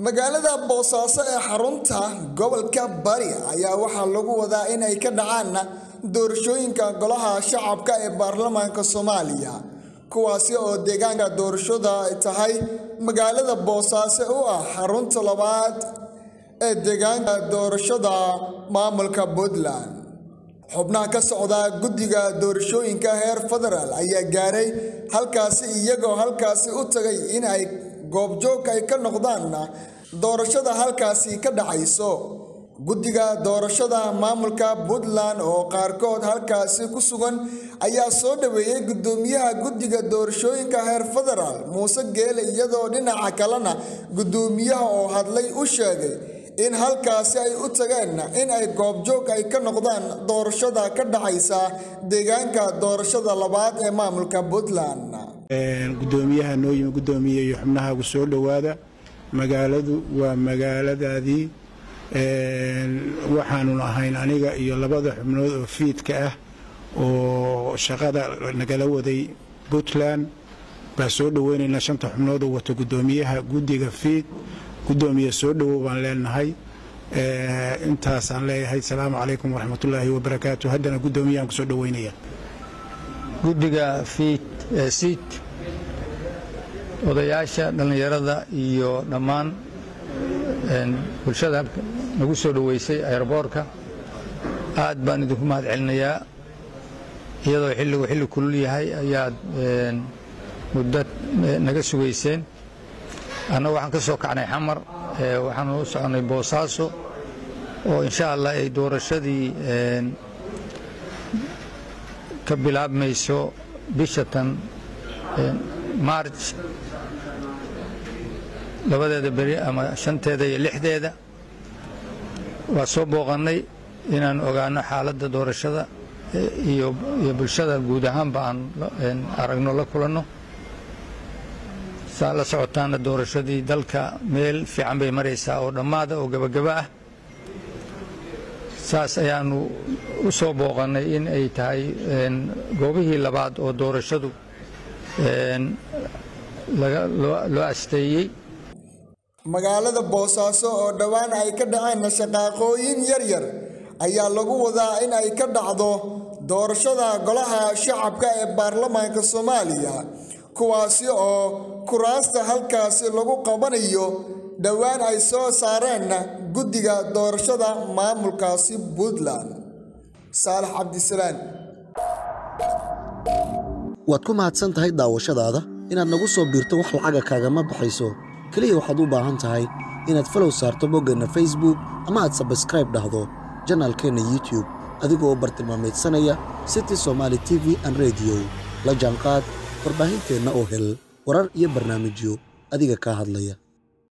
magaalada boosaaso ee xarunta gobolka bari ayaa waxaa lagu wadaa in ay ka dhacaan doorashooyinka golaha shacabka ee baarlamaanka soomaaliya kuwaasi oo deegaanka doorashada ay tahay magaalada boosaaso u ah xarunta labaad ee deegaanka doorashada maamulka puntland xubnaha ka socda guddiga doorashooyinka heer federaal ayaa gaaray halkaasi iyagoo halkaasi u tagay in ay goobjoog ay ka noqdaan doorashada halkaasi ka dhacayso guddiga doorashada maamulka puntland oo qaarkood halkaasi ku sugan ayaa soo dhaweeyey guddoomiyaha guddiga doorashooyinka heer federaal muuse geele iyadoo dhinaca kalena guddoomiyaha oo hadlay u sheegay in halkaasi ay u tageen in ay goobjoog ay ka noqdaan doorashada ka dhacaysa deegaanka doorashada labaad ee maamulka puntland gudoomiyaha noo yimi gudoomiye iyo xubnahaagu soo dhowaada magaaladu waa magaaladaadii waxaanu ahayn aniga iyo labada xubnood oo fiidka ah oo shaqada nagala waday puntland baa soo dhoweynaynaa shanta xubnood oo wata gudoomiyaha guddiga fiid gudoomiye soo dhowow baan leenahay intaasaan leeyahay salaamu calaykum waraxmatullaahi wabarakaatu haddana guddoomiyahan ku soo dhoweynaya guddiga fiid ee siid odayaasha dhallinyarada iyo dhammaan bulshada nagu soo dhoweysay aeroboorka aad baan idinku mahad celinayaa iyadoo xilligu xilli kulul yahay ayaad muddo naga sugayseen annagu waxaan ka soo kacnay xamar waxaanu u soconnay boosaaso oo insha allah ay doorashadii ka bilaabmayso bisha tan maarj labadeeda beri ama shanteeda iyo lixdeeda waa soo booqannay inaan ogaano xaaladda doorashada iyo bulshada guud ahaanba aan aragno la kulanno saa la socotaana doorashadii dalka meel fiican bay maraysaa oo dhammaada oo gebagaba ah saas ayaanu u soo booqannay in ay tahay goobihii labaad oo doorashadu loo asteeyey magaalada boosaaso oo dhowaan ay ka dhaceen shaqaaqooyin yaryar ayaa lagu wadaa in ay ka dhacdo doorashada golaha shacabka ee baarlamaanka soomaaliya kuwaasi oo kuraasta halkaasi lagu qabanayo dhowaan ay soo saareen guddiga doorashada maamulkaasi puntland saalax cabdisalaan waad ku mahadsan tahay daawashadaada inaad nagu soo biirto wax lacaga kaagama baxayso keliya waxaad u baahan tahay inaad falow saarto boggeenna facebook ama aad sabskraib dhahdo janaalkeenna youtube adigoo bartilmaamaydsanaya city somaali t v an rediyo la jaanqaad warbaahinteenna oo hel warar iyo barnaamijyo adiga kaa hadlaya